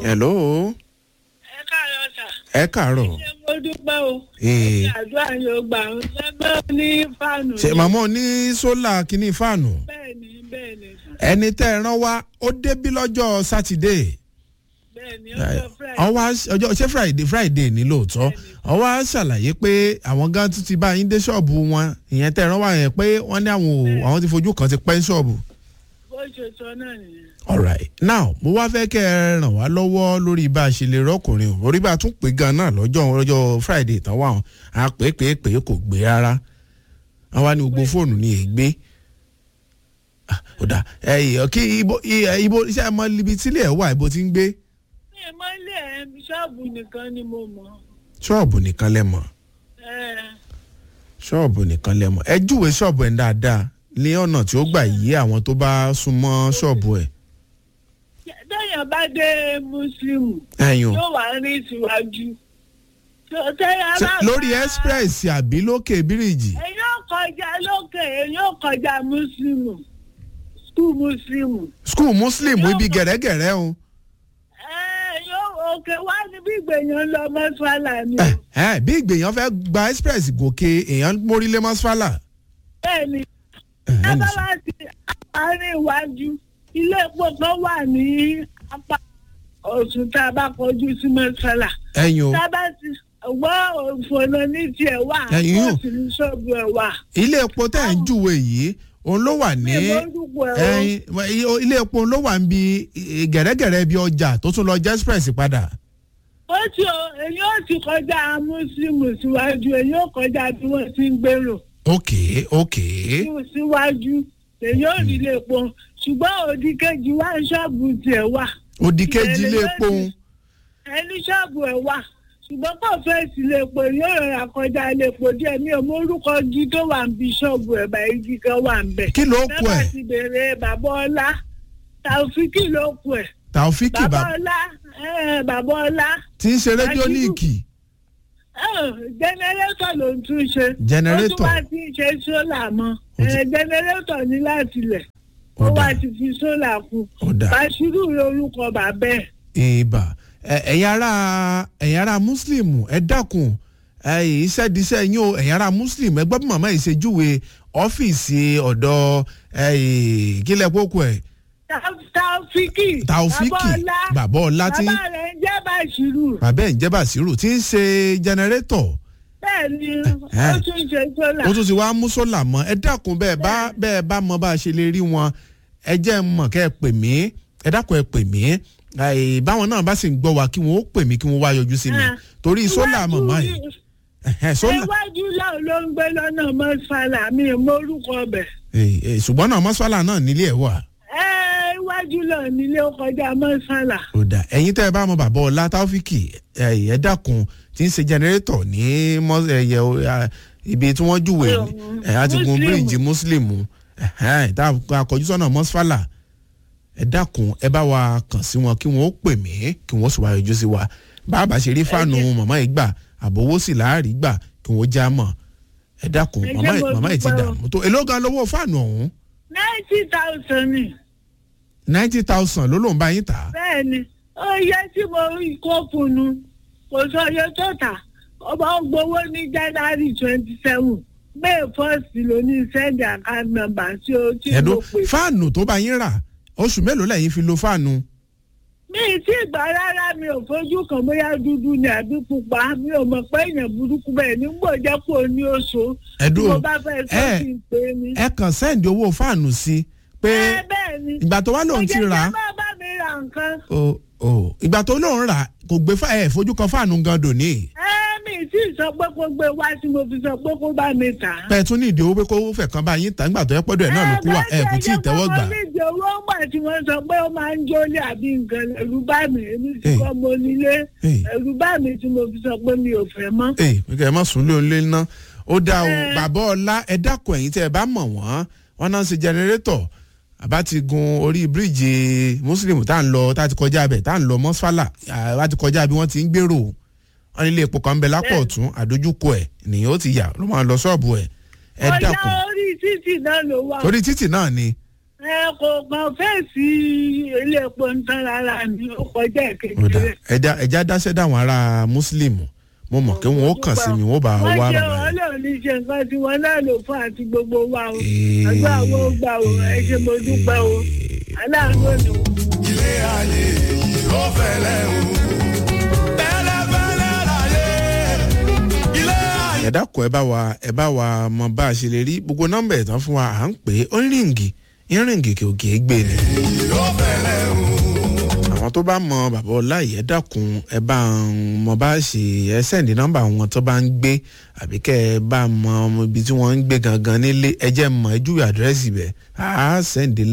hello ẹ káàárọ̀ sà. ẹ káàárọ̀ ṣé mo dúpẹ́ o. Ee. àdúrà yóò gbà ń lẹ́gbẹ́ ní fáànù. ṣe màmá ní sólà kínní fáànù bẹ́ẹ̀ni bẹ́ẹ̀ni sà. ẹni tẹ́ ẹ rán wá ó débí lọ́jọ́ sátidé bẹ́ẹ̀ni ọjọ́ friday. ọwọ́ ọjọ́ ṣé friday friday ní lóòótọ́ ọwọ́ á ṣàlàyé pé àwọn gan tún ti bá yín dé ṣọ́ọ̀bù wọn ìyẹn tẹ́ ẹ rán wá yẹn pé wọ́n ní àwọn ò àwọn ti fojú kan ti pẹ́ ní ṣọ́ọ̀bù. bó ṣe sọ náà nìyẹn. alright now mo wá fẹ́ kẹ́ ẹ ràn wá lọ́wọ́ lórí bá a ṣe lè rọ́kùnrin o orí bá a tún pè gan náà lọ́jọ́ lọ́jọ́ friday tán wà hàn á pè é pè é pè é kò gbé rárá wọ́n wá ní gbogbo fóònù ní ègbé Ah, ó dà ẹ yìí kí ibo ì- ibo iṣẹ́ ẹ mọ ibi tílé ẹ̀ wà ibo ti ń gbé mi ì mọ ilé ẹ ṣọ́ọ̀bù nìkan ni mo mọ̀. ṣọ́ọ̀bù nìkan lẹ mọ̀ ẹ ṣọ́ọ̀bù nìkan lẹ mọ̀ ẹ júwe ṣọ́ọ̀bù ẹ̀ dáadáa ní ọ̀nà tí ó gbà yí àwọn tó bá súnmọ́ ṣọ́ọ̀bù ẹ̀ téèyàn bá dé mùsùlùmù ẹ̀yùn yóò wá rí síwájú. Tó- téèyàn Ṣé bá lórí bá- express àbí lókè bíríìjì èyí ò kọjá lókè èyí ò kọjá mùsùlùmù skul mùsùlùmù. school muslim ibi gẹ̀rẹ́gẹ̀rẹ́ o. ẹ yóò òkè wá níbi ìgbèyàn lọ mọ́ṣálà ni o. ẹ ẹ bí ìgbèyàn fẹ́ gba express gòkè èèyàn mórílé mọ́sálà. bẹ́ẹ̀ni ẹ ẹ lábá nìṣó. láti àárín iwájú ilé epo kan wà ní apá ọ̀sùn tá a bá kọjú sí mọ́ṣálà. ẹ̀yin o tá a bá ti wọ́ òfòlò ní tiẹ̀ wà Ẹ̀yin yóò. ó sì ní ṣọ́ọ̀bù ẹ̀ wà. ilé epo tẹ́ ẹ̀ ń júwe yìí òun ló wà ní mi ò mórúkọ ẹ̀ o. ẹ̀yin ilé epo ló wà ń bi eh, gẹ̀rẹ́gẹ̀rẹ́ bí ọjà tó tún lọ jẹ́ express padà. ó ti o èyí ó ti kọjá mùsùlùmù síwájú èyí ó kọjá bí wọ́n ti ń gbèrò. ok ok síwájú èyí ò rí ilé epo ṣùgbọ́n òdì kejì wá ṣọ́ọ̀bù tiẹ̀ wà. òdì kejì ilé epo ń ẹni ṣọ́ọ̀bù ẹ̀ wà ṣùgbọ́n kò fẹ́ sí ilé epo yóò rọra kọjá ilé epo díẹ̀ mi ò mórúkọ jí tó wà ń bi ṣọ́ọ̀bù ẹ̀ bá igi kan wà ń bẹ̀. kí ló kù bẹ́ẹ̀ ẹ̀ ti béèrè bàbá ọlá tàòfíkì ló kù ẹ̀. taofiki bàbá bàbá ọlá ẹ̀, bàbá ọlá tí ń ṣe rédíólíìkì ẹ̀, jẹnẹrétọ̀ ló ń tún ṣe. Jẹnẹrétọ̀. ó tún wá ti ń ṣe sólà mọ́ Ó ti- ẹ̀, jẹnẹrétọ̀ ní láti lẹ̀ ó ọ̀dà wá ti fi sólà kù. ọ̀dà bàṣírù lórúkọ bàbá ẹ̀. ìbà ẹ- ẹ̀yin ará ẹ̀yin ará muslim ẹ dákun ẹ, iṣẹ́-díṣẹ́ yín o ẹ̀yin ará muslim ẹ gbọ́ bí màmá yìí ṣe júwe ọ́fíìsì ọ̀dọ̀ ẹ, kílẹ̀ kókó ẹ̀ Taofiki. taofiki Bàbá Ọlá. bàbá ọlá tí Bàbá rẹ̀ ń jẹ́ Bàṣírù. bàbá ẹ̀ ń jẹ́ bàṣírù tí ń ṣe jẹnẹrétọ̀ Bẹ́ẹ̀ ni Eh. ó tún ṣe sólà. ó tún ti wá mú sólà mọ́ ẹ dákun bẹ́ẹ̀ bá bẹ́ẹ̀ bá mọ bá a ṣe lè rí wọn ẹ jẹ́ ń mọ̀ kẹ́ ẹ pè mí ẹ dákun ẹ pè mí ẹ, báwọn náà bá sì ń gbọ́ wa kí wọ́n ó pè mí kí wọ́n wá yọjú sí mi Ah. torí sólà Iwájú màmá ni- yìí ẹ̀hẹ́, sólà Iwájú láwọn ló ń gbé lọ́nà mọ́sálà mi ò mórúkọ bẹ̀. Ẹ, ẹ, ṣùgbọ́n náà mọ́sálà náà nílé ẹ̀ wà. Ẹ iwájú lọ nílé ó kọjá mọ́sálà. ó dà ẹ̀yin tẹ́ ẹ bá mọ bàbá ọlá táwọ́fíkì ẹ ẹ dákun tí ń ṣe jẹnẹrétọ̀ ní mọ́- ẹ̀yẹ o, a, ibi tí wọ́n júwe ẹ̀ á ti gun Muslim. bíríìjì mùsùlùmù ẹ̀hẹ́n, tá a kọjú sọ́nà mọ́sálà ẹ dákun ẹ bá wa kàn sí wọn kí wọ́n ó pè mí kí wọ́n sì wá yọjú sí wa bàbá ṣe rí fáànù màmá yìí gbà àbówó sì láàrí gbà kí wọ́n já mọ̀ ẹ dákun Ẹ jẹ́ màmá yìí- mo màmá yìí ti dúpẹ́ o. dààmú tó èló gan lówó fáànù ọ̀hún ninety thousand ni. ninety thousand ló lóun bá yín tà á. bẹ́ẹ̀ ni ó yẹ tí mo rí kóòpù nu kò sọ iye tó tà ọba ń gbowó ní january twenty seven may first ló ní send account number tí o tí mo ẹ̀dùn pè. fáànù tó bá yín rà oṣù mélòó lẹ́yìn fi lo fáànù. mi ì tí gbà rárá mi ò fojú kan bóyá dúdú ni àbí pupa mi ò mọ̀ pé èèyàn burúkú bẹ́ẹ̀ nígbò jẹ́ kó o ní oṣù tí ẹ̀dùn mo bá fẹ́ sọ ẹ- kí n pè é ní. ẹ kàn sẹ́ǹdì owó fáànù sí i pé ẹ bẹ́ẹ̀ ni ìgbà tó wá lòun ti rà á kò jẹ́ kí bá mi ra nǹkan. o o ìgbà tó lòun rà á kò gbé fá ẹ fojú kan fáànù gan dòní. ẹ mi ì tí sọ pé kó gbé wá tí mo fi sọ pé kó bá mi tà á. bẹ́ẹ̀ tún ní ìdí owó pé kó fẹ̀ kan bá yín tà nígbà tó yẹ pọ́dọ̀ ẹ̀ náà ló kú wà ẹ kò tí ì tẹ́wọ́ gbà. ẹ jẹ́ owó ńgbà tí wọ́n sọ pé ó máa ń jólé àbí nǹkan ẹ̀rù bá mi èmi ti Hey. kọ́ mo nílé Hey. ẹ̀rù bá mi tí mo fi sọ pé mi ò fẹ́ mọ́. ee kẹ ẹ má sùn lé olé ná ó dá o Ẹ. bàbá ọlá ẹ dákun ẹ̀yin tẹ́ ẹ bá mọ̀ wọ́n wọn náà ń ṣe jẹnẹrétọ̀ àbá ti gun orí bíríìjì mùsùlùmí tá à ń lọ tá a ti kọjá abẹ tá à ń lọ mọ́sálà àbá ti kọjá bí wọ́n ti ń gbèrò wọn nílé epo kan ń bẹ lápò Bẹ́ẹ̀. ọ̀tún àdójúkọ ẹ̀ nìyẹn ó ti yà ló máa lọ ṣọ́ọ̀bù ẹ̀ ẹ ọ̀yá dákun orí títì náà ló wà. torí títì náà ni ẹ kò kàn fèsì ilé epo ń tán rárá mi ó kọjá ó dà kékeré. ẹja ẹja dáṣẹ́ dáwọn ará mùsùlùmù mo mọ̀ kí wọ́n ó kàn sí mi wọ́n bá wá wọ́n ràn ṣe mí. ọlọ́run ní ṣe nǹkan tí wọ́n náà lò fún àti gbogbo wa o Ee. àgbà wo gbà o ẹ ṣe mo dúpẹ́ o aláàánú òní o. ilé ayé yìí ó fẹ́lẹ́ o. fẹ́lẹ́fẹ́lẹ́ láyé ilé ayé. ẹ dákun ẹ bá wa ẹ bá wa mọ bá a ṣe lè rí gbogbo nọ́mbà ẹ̀ tán fún wa à ń pè é ó ń ríǹgì ń ríǹgì kì ò kì í gbé ni. ó fẹ́lẹ́ o. àwọn tó bá mọ bàbá ọláyé ẹ dákun ẹ bá ń mọ bá a ṣe ẹ sẹ́ǹdì nọ́mbà wọn tó bá ń gbé àbí kẹ́ ẹ bá mọ ibi tí wọ́n ń gbé gangan nílé ẹ jẹ́ mọ ẹ júwe àdírẹ́sì bẹ̀ á sẹ́ǹdì